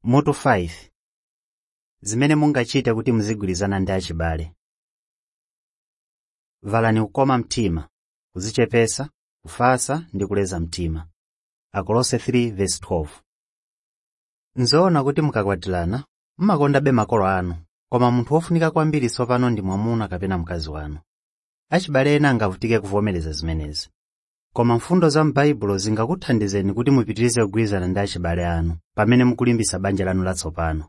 Mutu 5 Zimene mungachite kuti muzigwirizana ndi achibale. Valani kukoma mtima, kudzichepesa, kufatsa ndi kuleza mtima. Akolose 3:12 Nzoona kuti mukakwatirana, mmakondabe makolo anu, koma munthu wofunika kwambiri tsopano ndi mwamuna kapena mkazi wanu. Achibale ena angavutike kuvomereza zimenezi. Koma mfundo za m'Baibulo zingakuthandizeni kuti mupitirize kugwirizana ndi achibale anu pamene mukulimbitsa banja lanu latsopano.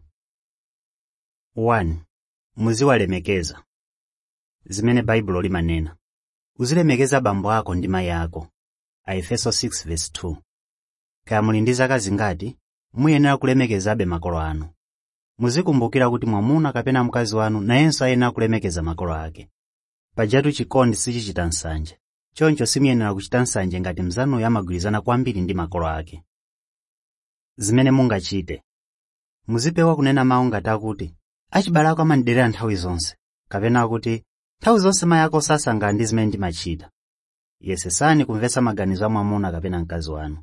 1. Muziwalemekeza. Zimene Baibulo limanena. Uzilemekeza abambo ako ndi mayi ako. Aefeso 6:2 Kaya muli ndi zaka zingati, muyenera kulemekezabe makolo anu. Muzikumbukira kuti mwamuna kapena mkazi wanu nayenso ayenera kulemekeza makolo ake. Pajatu chikondi sichichita nsanje. Choncho simuyenera kuchita nsanje ngati mnzanuyo amagwirizana kwambiri ndi makolo ake. Zimene mungachite. Muzipewa kunena mawu ngati akuti, achibale ako amandiderera nthawi zonse, kapena akuti, nthawi zonse mayi ako sasangalala ndi zimene ndimachita. Yesesani kumvetsa maganizo a mwamuna kapena mkazi wanu.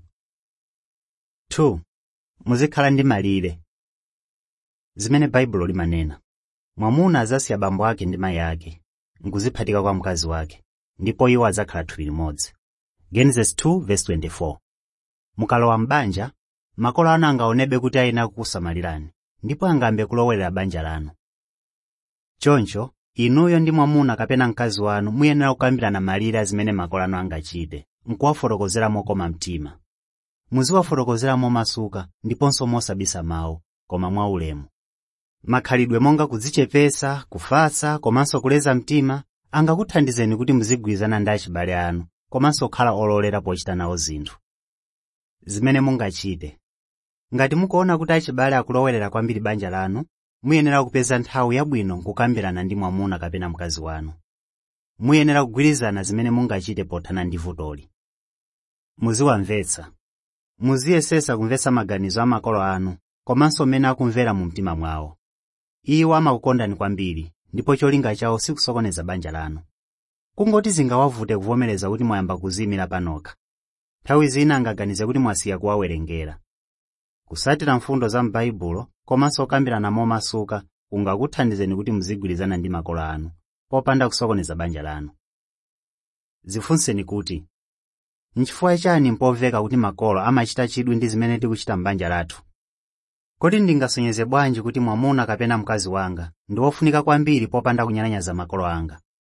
2. Muzikhala ndi malire. Zimene Baibulo limanena. Mwamuna adzasiya abambo ake ndi mayi ake, nkuziphatika kwa mkazi wake, ndipo iwo adzakhala thupi limodzi. Genesis 2:24 Mukalowa m'banja, makolo anu angaonebe kuti ayenera kukusamalirani, ndipo angambe kulowelera banja lanu. Choncho, inuyo ndi mwamuna kapena mkazi wanu muyenera kukambirana malire a zimene makolo anu angachite, nkuwafotokozera mokoma mtima. Muziwafotokozera momasuka ndiponso mosabisa mawu, koma mwaulemu. Makhalidwe monga kudzichepesa, kufatsa, komanso kuleza mtima angakuthandizeni kuti muzigwirizana ndi achibale anu, komanso kukhala ololera pochita nawo zinthu. Zimene mungachite. Ngati mukuona kuti achibale akulowelera kwambiri banja lanu, muyenera kupeza nthawi yabwino nkukambirana ndi mwamuna kapena mkazi wanu. Muyenera kugwirizana zimene mungachite pothana ndi vutoli. Muziwamvetsa. Muziyesesa kumvetsa maganizo a makolo anu, komanso mmene akumvera mu mtima mwawo. Iwo amakukondani kwambiri, ndipo cholinga chawo sikusokoneza banja lanu. Kungoti zingawavute kuvomereza kuti mwayamba kuziyimira panokha. Nthawi zina angaganize kuti mwasiya kuwawerengera. Kusatira mfundo za m'Baibulo komanso kukambirana momasuka kungakuthandizeni kuti muzigwirizana ndi makolo anu, popanda kusokoneza banja lanu. Zifunseni kuti, N'chifukwa chani mpomveka kuti makolo amachita chidwi ndi zimene tikuchita m'banja lathu? Kodi ndingasonyeze bwanji kuti mwamuna kapena mkazi wanga ndi wofunika kwambiri popanda kunyalanyaza makolo anga?